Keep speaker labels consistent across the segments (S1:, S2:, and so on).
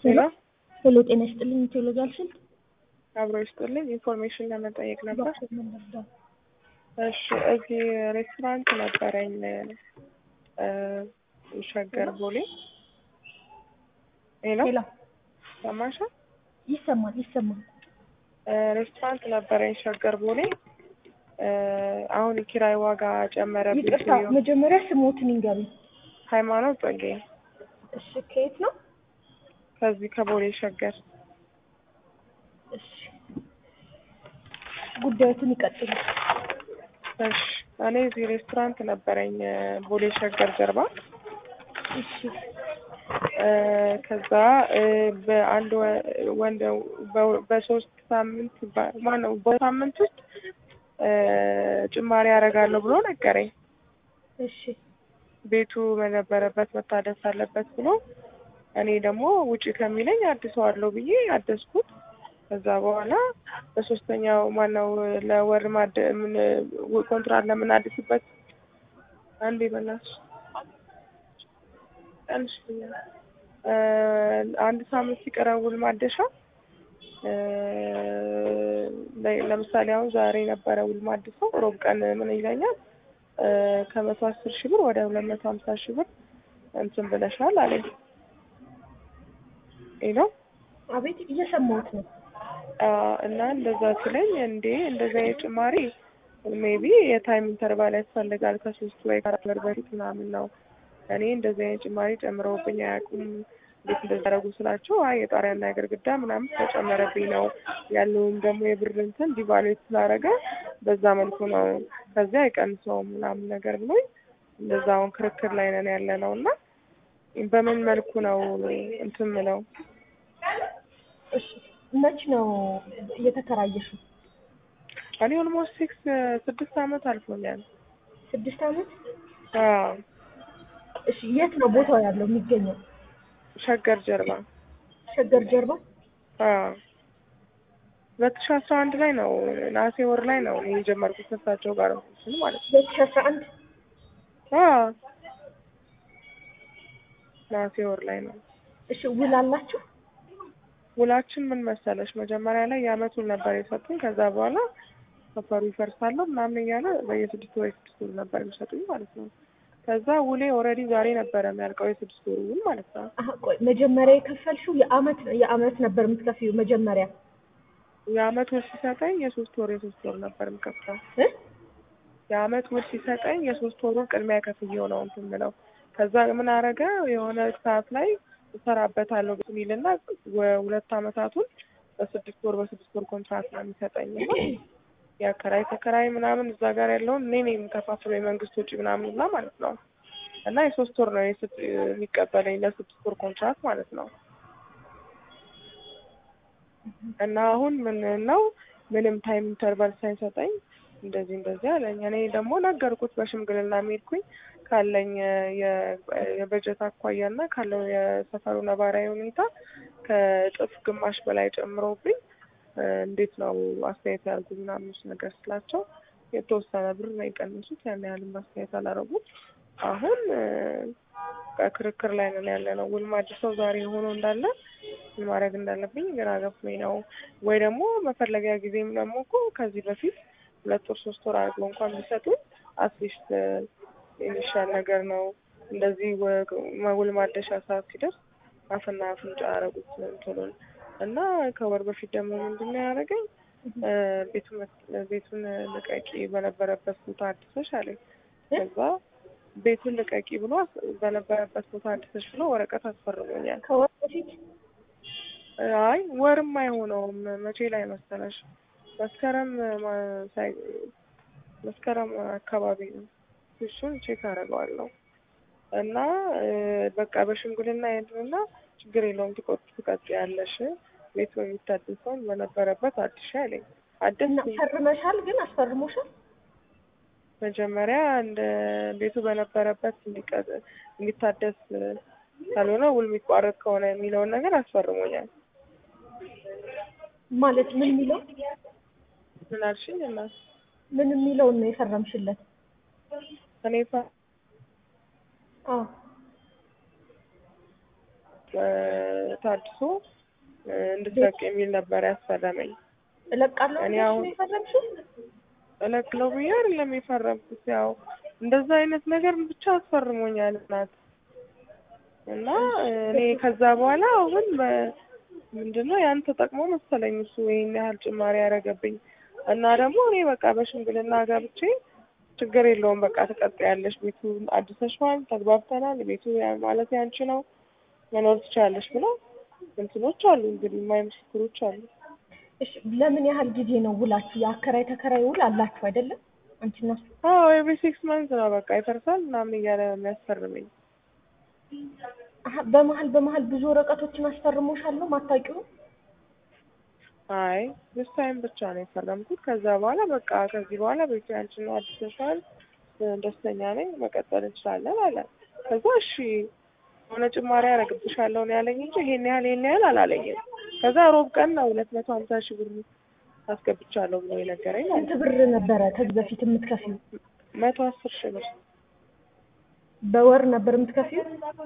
S1: ሄሎ
S2: ሄሎ ጤና ይስጥልኝ ቴዎሎጂ አልሽል
S1: አብሮ ይስጥልኝ። ኢንፎርሜሽን ለመጠየቅ ነበር። እሺ እዚህ ሬስቶራንት ነበረኝ እ ሸገር ቦሌ። ሄሎ
S2: ሄሎ
S1: ሰማሽ?
S2: ይሰማል ይሰማል።
S1: ሬስቶራንት ነበረኝ ሸገር ቦሌ። እ አሁን የኪራይ ዋጋ ጨመረብኝ።
S2: ይቅርታ መጀመሪያ ስሞትን ይንገሩኝ።
S1: ሃይማኖት ጸጌ
S2: እሺ ከየት ነው?
S1: ከዚህ ከቦሌ ሸገር።
S2: እሺ ጉዳዮትን ይቀጥሉ።
S1: እሺ እኔ እዚህ ሬስቶራንት ነበረኝ ቦሌ ሸገር ጀርባ።
S2: እሺ
S1: እ ከዛ እ በአንድ ወ- ወንድ በ- በሶስት ሳምንት ባ- ማነው በሳምንት ውስጥ እ ጭማሪ ያደርጋለሁ ብሎ ነገረኝ።
S2: እሺ
S1: ቤቱ በነበረበት መታደስ አለበት ብሎ እኔ ደግሞ ውጪ ከሚለኝ አድሰዋለሁ ብዬ አደስኩት። ከዛ በኋላ በሶስተኛው ማነው ለወር ማድ ምን ኮንትራት ለምናድስበት አንዴ በእናትሽ ቀንሽ እ አንድ ሳምንት ሲቀረው ውል ማደሻ እ ለ- ለምሳሌ አሁን ዛሬ ነበረ ውል ማድሰው ሮብ ቀን ምን ይለኛል እ ከመቶ አስር ሺህ ብር ወደ ሁለት መቶ ሀምሳ ሺህ ብር እንትን ብለሻል አለኝ። ይህ ነው
S2: አቤት እየሰማሁት ነው።
S1: እና እንደዛ ሲለኝ እንዴ እንደዛ የጭማሪ ሜቢ የታይም ኢንተርቫል ያስፈልጋል ከሶስት ወይ ከአራት ወር በፊት ምናምን ነው። እኔ እንደዚህ አይነት ጭማሪ ጨምረውብኝ አያውቁም። እንዴት እንደዛ ያደረጉ ስላቸው አይ የጣሪያና የግድግዳ ምናምን ተጨመረብኝ ነው ያለውም ደግሞ የብር እንትን ዲቫሉዌት ስላደረገ በዛ መልኩ ነው ከዚያ አይቀንሰውም ምናምን ነገር ብሎኝ እንደዛ አሁን ክርክር ላይ ነን ያለ ነው እና በምን መልኩ ነው እንትን ምለው
S2: እሺ መች ነው እየተከራየሽው?
S1: እኔ ኦልሞስት ሲክስ ስድስት አመት አልፎኛል።
S2: ስድስት አመት።
S1: አዎ
S2: እሺ የት ነው ቦታው ያለው የሚገኘው?
S1: ሸገር ጀርባ
S2: ሸገር ጀርባ።
S1: አዎ ሁለት ሺህ አስራ አንድ ላይ ነው ነሐሴ ወር ላይ ነው እኔ የጀመርኩት ከእሳቸው ጋር እንትን ማለት ነው።
S2: ሁለት ሺህ አስራ አንድ
S1: አዎ ነሐሴ ወር ላይ ነው።
S2: እሺ ውል አላችሁ?
S1: ውላችን ምን መሰለሽ መጀመሪያ ላይ የአመት ውል ነበር የሰጡኝ። ከዛ በኋላ ሰፈሩ ይፈርሳለሁ ምናምን እያለ በየስድስት ወር የስድስት ወር ነበር የሚሰጡኝ ማለት ነው። ከዛ ውሌ ኦልሬዲ ዛሬ ነበረ የሚያልቀው የስድስት ወር ውል ማለት ነው።
S2: አሀ ቆይ መጀመሪያ የከፈልሽው የአመት የአመት ነበር የምትከፍይው መጀመሪያ
S1: የአመት ውል ሲሰጠኝ የሶስት ወር የሶስት ወር ነበር የምከፍለው።
S2: እ
S1: የአመት ውል ሲሰጠኝ የሶስት ወሩን ቅድሚያ ከፍዬው ነው እንትን የምለው። ከዛ ምን አረገ የሆነ ሰዓት ላይ እሰራበታለሁ ሚልና ሁለት አመታቱን በስድስት ወር በስድስት ወር ኮንትራክት ነው የሚሰጠኝ እና የአከራይ ተከራይ ምናምን እዛ ጋር ያለውን እኔ ነኝ የምከፋፍለው የመንግስት ወጪ ምናምን ሁላ ማለት ነው። እና የሶስት ወር ነው የስድ- የሚቀበለኝ ለስድስት ወር ኮንትራክት ማለት ነው። እና አሁን ምን ነው ምንም ታይም ኢንተርቫል ሳይሰጠኝ እንደዚህ እንደዚህ አለኝ። እኔ ደግሞ ነገርኩት በሽምግልና ሄድኩኝ ካለኝ የ- የበጀት አኳያና ካለው የሰፈሩ ነባራዊ ሁኔታ ከእጥፍ ግማሽ በላይ ጨምረውብኝ እ እንዴት ነው አስተያየት ያልኩ ምናምን እሱ ነገር ስላቸው የተወሰነ ብር ነው የቀነሱት። ያን ያህልም አስተያየት አላረጉም። አሁን እ በክርክር ላይ ነን ያለ ነው። ውል ማድሰው ዛሬ ሆኖ እንዳለ ምን ማድረግ እንዳለብኝ ግራ ገብቶኝ ነው። ወይ ደግሞ መፈለጊያ ጊዜም ደግሞ እኮ ከዚህ በፊት ሁለት ወር ሶስት ወር አድርገው እንኳን ቢሰጡኝ አትሊስት የሚሻል ነገር ነው። እንደዚህ ወ- ውል ማደሻ ሰዓት ሲደርስ አፍና አፍንጫ ያደረጉት እንትኑን እና ከወር በፊት ደግሞ ምንድን ነው ያደረገኝ እ ቤቱን መስ- ቤቱን ልቀቂ በነበረበት ቦታ አድሰሽ አለኝ። ከዛ ቤቱን ልቀቂ ብሎ አስ- በነበረበት ቦታ አድሰሽ ብሎ ወረቀት አስፈርሞኛል።
S2: ከወር በፊት
S1: አይ ወርም አይሆነውም። መቼ ላይ መሰለሽ? መስከረም ማ- ሳይ መስከረም አካባቢ ነው። እሱን ቼክ አደርገዋለሁ እና እ በቃ በሽምግልና ሄድንና ችግር የለውም ትቆጥ ትቀጥያለሽ ቤቱ የሚታደሰውን በነበረበት አድሻ አለኝ።
S2: እና
S1: አደስኩኝ።
S2: ፈርመሻል? ግን አስፈርሞሻል?
S1: መጀመሪያ እንደ ቤቱ በነበረበት እንዲቀጥ- እንዲታደስ ካልሆነ ውል የሚቋረጥ ከሆነ የሚለውን ነገር አስፈርሞኛል።
S2: ማለት ምን የሚለው
S1: ምን አልሽኝ? እና
S2: ምን የሚለውን ነው የፈረምሽለት?
S1: እኔ ፋ-
S2: አዎ
S1: እ፣ ታድሶ እ፣ እንድትለቅ የሚል ነበር ያስፈረመኝ።
S2: እለቃለሁ
S1: እኔ
S2: ብለሽ
S1: አሁን-
S2: ነው የፈረምሽው?
S1: እለቅለው ብዬ አይደለም የፈረምኩት። ያው እንደዛ አይነት ነገር ብቻ አስፈርሞኛል እናት እና እኔ ከዛ በኋላ አሁን በ- ምንድነው ያን ተጠቅሞ መሰለኝ እሱ ይሄን ያህል ጭማሪ ያደረገብኝ እና ደግሞ እኔ በቃ በሽምግልና ገብቼ ችግር የለውም በቃ ትቀጥያለሽ፣ ቤቱ አድሰሽዋል፣ ተግባብተናል፣ ቤቱ ያ- ማለት ያንቺ ነው መኖር ትችላለሽ ብለው እንትኖች አሉ እንግዲህ የማይ ምስክሮች አሉ።
S2: እሺ ለምን ያህል ጊዜ ነው ውላችሁ? የአከራይ ተከራይ ውል አላችሁ አይደለም? አንቺና እሱ
S1: አዎ የቤ ሲክስ መንዝ ነው በቃ ይፈርሳል ምናምን እያለ ነው የሚያስፈርመኝ።
S2: አሀ፣ በመሀል በመሀል ብዙ ወረቀቶችን አስፈርሞሻለሁ ማታውቂው?
S1: አይ ስ ታይም ብቻ ነው የፈረምኩት። ከዛ በኋላ በቃ ከዚህ በኋላ ቤቱ ያንቺ ነው አድሰሻል፣ ደስተኛ ነኝ፣ መቀጠል እንችላለን አለ። ከዛ እሺ የሆነ ጭማሪ ያደርግብሻለሁ ነው ያለኝ እንጂ ይሄን ያህል ይሄን ያህል አላለኝም። ከዛ ሮብ ቀን ነው ሁለት መቶ ሀምሳ ሺህ ብር አስገብቻለሁ ብሎ የነገረኝ ማለት
S2: ስንት ብር ነበረ ከዚህ በፊት የምትከፊው?
S1: መቶ አስር ሺህ ብር
S2: በወር ነበር የምትከፊው?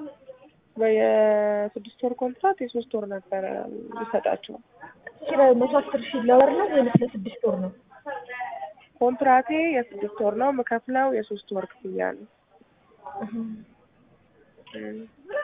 S1: በየስድስት ወር ኮንትራት የሶስት ወር ነበረ ሊሰጣቸው
S2: ኪራዩ መቶ አስር ሺህ ለወር ነው ወይስ ለስድስት ወር ነው?
S1: ኮንትራቴ የስድስት ወር ነው የምከፍለው የሶስት ወር ክፍያ ነው።
S2: እህ።
S1: እም።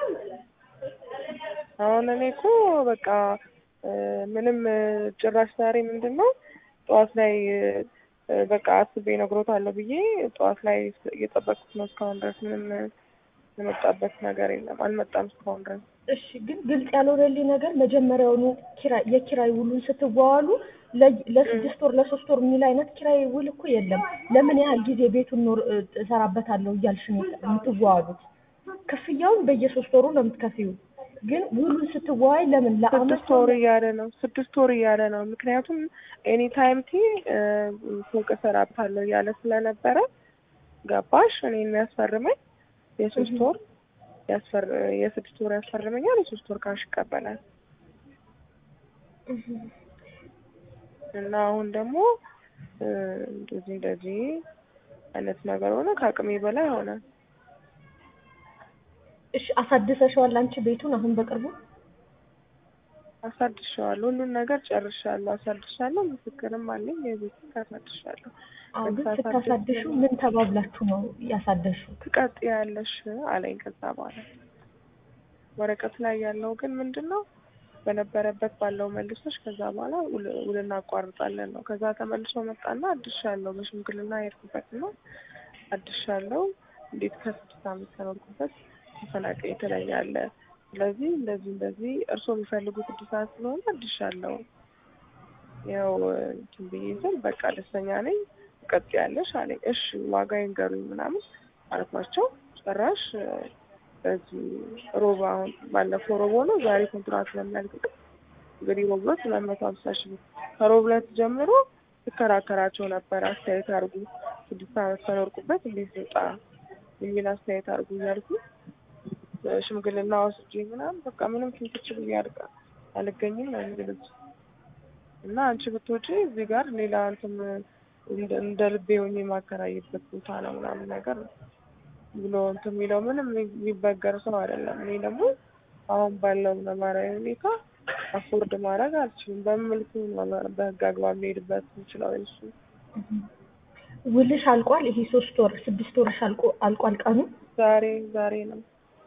S1: አሁን እኔ እኮ በቃ እ፣ ምንም እ፣ ጭራሽ ዛሬ ምንድን ነው ጠዋት ላይ እ፣ በቃ አስቤ እነግሮታለሁ ብዬ ጠዋት ላይ እየጠበቅኩት ነው። እስካሁን ድረስ ምንም እ፣ የመጣበት ነገር የለም። አልመጣም እስካሁን ድረስ።
S2: እሺ ግን ግልጽ ያልሆነልኝ ነገር መጀመሪያውኑ ኪራይ የኪራይ ውሉን ስትዋዋሉ ለ- ለስድስት ወር ለሶስት ወር የሚል አይነት ኪራይ ውል እኮ የለም። ለምን ያህል ጊዜ ቤቱን ኖር እ- እሰራበታለሁ እያልሽ ነው የምትዋዋሉት? ክፍያውን በየሶስት ወሩ ነው የምትከፊው። ግን ውሉን ስትዋዋይ ለምን ለአመት
S1: ስድስት ወር እያለ ነው ስድስት ወር እያለ ነው። ምክንያቱም ኤኒ ታይም ቲ እ፣ ፎቅ እሰራበታለሁ እያለ ስለነበረ ገባሽ። እኔ የሚያስፈርመኝ የሶስት ወር ያስፈር የስድስት ወር ያስፈርመኛል። የሶስት ወር ካሽ ይቀበላል። እና አሁን ደግሞ እ፣ እንደዚህ እንደዚህ አይነት ነገር ሆነ። ከአቅሜ በላይ ሆነ።
S2: እሺ አሳድሰሽዋል አንቺ ቤቱን አሁን በቅርቡ?
S1: አሳድሻለሁ። ሁሉን ነገር ጨርሻለሁ። አሳድሻለሁ። ምስክርም አለኝ። የቤት አሳድሻለሁ።
S2: አዎ ግን
S1: ሳሳድስ
S2: ስታሳድሹ ምን ተባብላችሁ ነው ያሳደሹ?
S1: ትቀጥያለሽ አለኝ። ከዛ በኋላ ወረቀት ላይ ያለው ግን ምንድን ነው በነበረበት ባለው መልሶች ከዛ በኋላ ውል- ውል እናቋርጣለን ነው። ከዛ ተመልሶ መጣና አድሻለሁ በሽምግልና የሄድኩበት ነው አድሻለሁ። እንዴት ከስድስት ዓመት ከኖርኩበት ተፈናቃይ ትለኛለህ? ስለዚህ እንደዚህ እንደዚህ እርስዎ የሚፈልጉት እድሳት ስለሆነ አድሻለሁ። ያው እንትን ብዬ ስል በቃ ደስተኛ ነኝ ትቀጥያለሽ አለኝ። እሺ ዋጋ ይንገሩኝ ምናምን አልኳቸው። ጭራሽ በዚህ ሮብ አሁን ባለፈው ሮብ ሆኖ ዛሬ ኮንትራት ስለሚያልቅ እንግዲህ ሮብ ዕለት ሁለት መቶ ሀምሳ ሺህ ብር ከሮብ ዕለት ጀምሮ ትከራከራቸው ነበር። አስተያየት አድርጉ ስድስት ዓመት ከኖርኩበት እንዴት ልውጣ የሚል አስተያየት አድርጉ እያልኩ ሽምግልና ወስጄ ምናምን በቃ ምንም ፍንክች ብዬ አድርጋ አልገኝም ነው የሚሉት እና አንቺ ብትወጪ እዚህ ጋር ሌላ እንትን እንደ- እንደ ልቤ ሆኜ የማከራይበት ቦታ ነው ምናምን ነገር ነው ብሎ እንትን የሚለው ምንም የሚበገር ሰው አይደለም። እኔ ደግሞ አሁን ባለው ነባራዊ ሁኔታ አፎርድ ማድረግ አልችልም። በምን መልኩ ነው በህግ አግባብ ሊሄድበት የምችለው? እሱ
S2: ውልሽ አልቋል? ይሄ ሶስት ወር ስድስት ወርሽ አልቆ አልቋል ቀኑ?
S1: ዛሬ ዛሬ ነው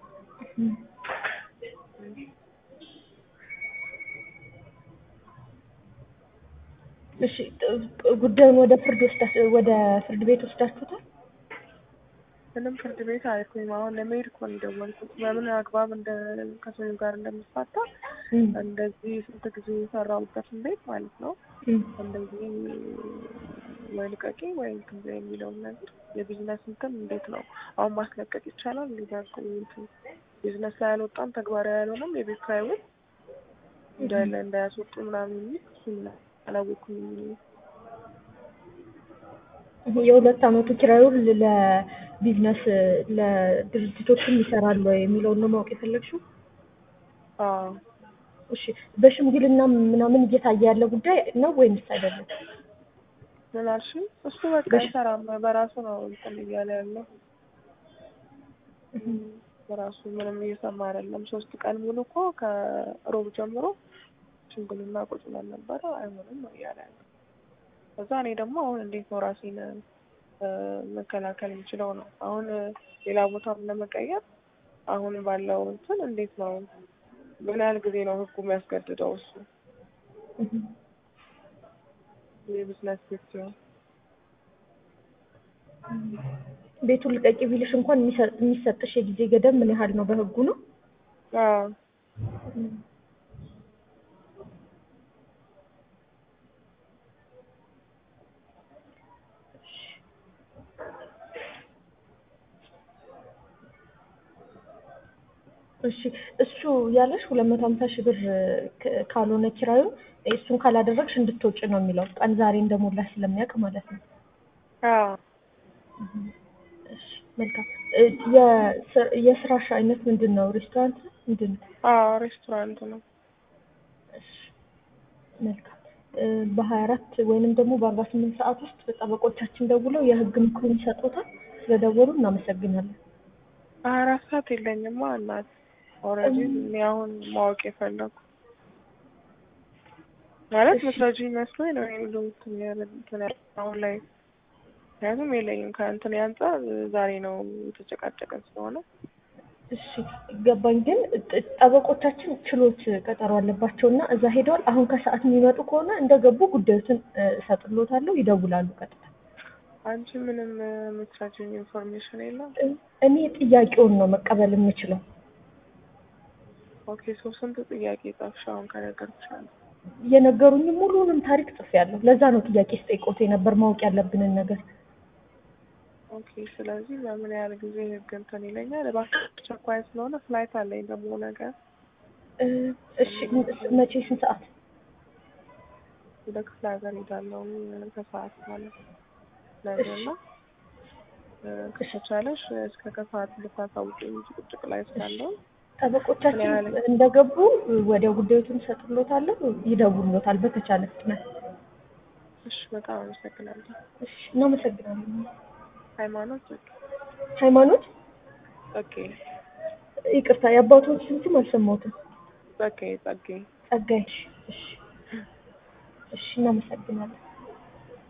S2: እሺ ጥ- ጉዳዩን ወደ ፍርድ ወስዳ ወደ ፍርድ ቤት ወስዳችሁታል?
S1: ምንም ፍርድ ቤት አይኩኝ። አሁን ለመሄድ እኮ ነው የደወልኩት። በምን አግባብ እንደ ከሰው ጋር እንደምፋታ
S2: እም፣
S1: እንደዚህ ስንት ጊዜ የሰራሁበትን ቤት ማለት ነው
S2: እም።
S1: እንደዚህ ወይ ልቀቂ ወይ እንትን በይ የሚለውን ነገር የቢዝነስ እንትን እንዴት ነው አሁን ማስለቀቅ ይቻላል? እንዲያልኩ እንትን ቢዝነስ ላይ አልወጣም ተግባራዊ ያልሆነም የቤት ኪራይ ውል እንዳለ እንዳያስወጡ ምናምን የሚል እሱን አላወኩም።
S2: የሁለት አመቱ ኪራዩ ለቢዝነስ ለድርጅቶችም ይሰራሉ ወይ የሚለውን ነው ማወቅ የፈለግሽው?
S1: አዎ
S2: እሺ በሽምግልና ምናምን እየታየ ያለ ጉዳይ ነው ወይንስ አይደለም?
S1: ምን አልሽኝ? እሱ በቃ አይሰራም በራሱ ነው እንትን እያለ ያለው ራሱ ምንም እየሰማ አይደለም። ሶስት ቀን ሙሉ እኮ ከሮብ ጀምሮ ሽምግልና ቁጭ ብለን ነበረ። አይሆንም ነው እያለ ያለ። ከዛ እኔ ደግሞ አሁን እንዴት ነው ራሴን እ፣ መከላከል የምችለው ነው። አሁን እ፣ ሌላ ቦታም ለመቀየር አሁን ባለው እንትን እንዴት ነው ምን ያህል ጊዜ ነው ህጉ የሚያስገድደው? እሱ
S2: እህ።
S1: የቢዝነስ ቤት ሲሆን
S2: ቤቱን ልቀቂ ቢልሽ እንኳን የሚሰጥ- የሚሰጥሽ የጊዜ ገደብ ምን ያህል ነው? በህጉ ነው?
S1: አዎ
S2: እሺ እሱ ያለሽ ሁለት መቶ ሀምሳ ሺህ ብር ክ- ካልሆነ ኪራዩ እሱን ካላደረግሽ እንድትወጪ ነው የሚለው ቀን ዛሬ እንደሞላሽ ስለሚያውቅ ማለት ነው።
S1: አዎ
S2: እሺ መልካም እ፣ የስ- የስራሽ አይነት ምንድን ነው? ሬስቶራንት ነው ምንድን ነው?
S1: አዎ ሬስቶራንት ነው።
S2: እሺ መልካም እ፣ በሀያ አራት ወይንም ደግሞ በአርባ ስምንት ሰዓት ውስጥ ጠበቆቻችን ደውለው የህግ ምክሩን ይሰጡታል። ስለደወሉ እናመሰግናለን።
S1: ሀያ አራት ሰዓት የለኝማ እናት ኦልሬዲ እኔ አሁን ማወቅ የፈለኩ ማለት
S2: እሺ።
S1: መስረጂ መስሎኝ ነው ይሄን ሁሉ እንትን ያለ- እንትን ያለ አሁን ላይ ምክንያቱም የለኝም ከእንትን አንጻር ዛሬ ነው የተጨቃጨቀን ስለሆነ
S2: እሺ ገባኝ። ግን ጥ- ጠበቆቻችን ችሎት ቀጠሮ አለባቸው እና እዛ ሄደዋል። አሁን ከሰዓት የሚመጡ ከሆነ እንደገቡ ጉዳዮትን እ፣ እሰጥሎታለሁ። ይደውላሉ ቀጥታ።
S1: አንቺ ምንም የምትረጂኝ ኢንፎርሜሽን የለም?
S2: እ፣ እኔ ጥያቄውን ነው መቀበል የምችለው።
S1: ኦኬ ሶ ስንት ጥያቄ ጻፍሽ አሁን ከነገርኩሽ አንዱ?
S2: የነገሩኝ ሙሉንም ታሪክ ጽፌያለሁ። ለዛ ነው ጥያቄ ስጠይቆት የነበር ማወቅ ያለብንን ነገር።
S1: ኦኬ ስለዚህ በምን ያህል ጊዜ ህግ እንትን ይለኛል? እባክሽ አስቸኳይ ስለሆነ ፍላይት አለኝ ደግሞ ነገር
S2: እ፣ እሺ መቼ ስንት ሰዓት?
S1: ወደ ክፍለ ሀገር ሄዳለሁ ከሰዓት ማለት ነው ነገና እ፣ ከተቻለሽ እስከ ከሰዓት ልታሳውቂኝ ጭቅጭቅ ላይ ስላለው
S2: ጠበቆቻችን
S1: ምን ያህል?
S2: እንደገቡ ወዲያው ጉዳዮትን እሰጥሎታለሁ። ይደውሉታል በተቻለ ፍጥነት።
S1: እሺ በጣም አመሰግናለሁ።
S2: እሺ እናመሰግናለን።
S1: ሃይማኖት
S2: ሃይማኖት
S1: ጸጌ
S2: ይቅርታ የአባቶች ስም አልሰማሁትም።
S1: ጸጌ ጸጌ
S2: ጸጋይ። እሺ እሺ እናመሰግናለን።